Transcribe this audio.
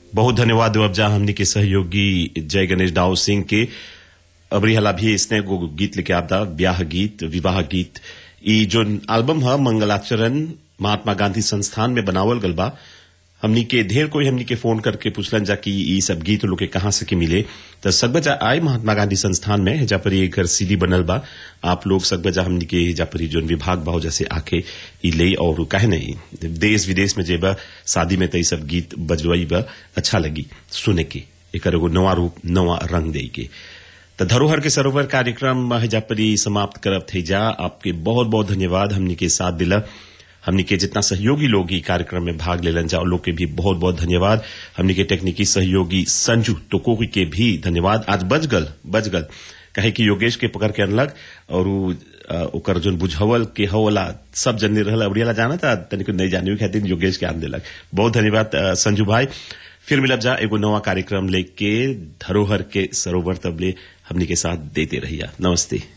बहुत धन्यवाद देवब जा हमनी के सहयोगी जय गणेश दाऊ सिंह के अबरी हला भी इसने एगो गीत लेके आपदा ब्याह गीत विवाह गीत ई जो एल्बम है मंगलाचरण महात्मा गांधी संस्थान में बनावल गल बा हमनी के ढेर कोई हमनी के फोन करके पूछलन जा कि ई सब गीत लोग के कहाँ से के मिले तो सकबजा आए महात्मा गांधी संस्थान में हेजा पर एक घर सीडी बनल बा आप लोग सकबजा हमनी के हेजा पर ई जोन विभाग बा जैसे आके ई ले और काहे नहीं देश विदेश में जेबा शादी में तो ई सब गीत बजवाई बा अच्छा लगी सुने के एक एगो नवा रूप नवा रंग दे के तो धरोहर के सरोवर कार्यक्रम हेजा पर ई समाप्त करब थे जा आपके बहुत बहुत धन्यवाद हमनी के साथ दिला हमनी के जितना सहयोगी लोग ई कार्यक्रम में भाग लेलन जा उन लोग के भी बहुत बहुत धन्यवाद हमनी के तकनीकी सहयोगी संजू टोकोगी के भी धन्यवाद आज बजगल बजगल कहे कि योगेश के पकड़ के अनलक और उ, अ, ओकर जोन बुझावल के हवला सब जन्ने रहल अबड़ियाला जाना था तनिक नहीं जाने खातिर योगेश के आन दिलक बहुत धन्यवाद अ, संजू भाई फिर मिलब जा एगो नवा कार्यक्रम लेके धरोहर के सरोवर तबले हमनी के साथ देते रहिया नमस्ते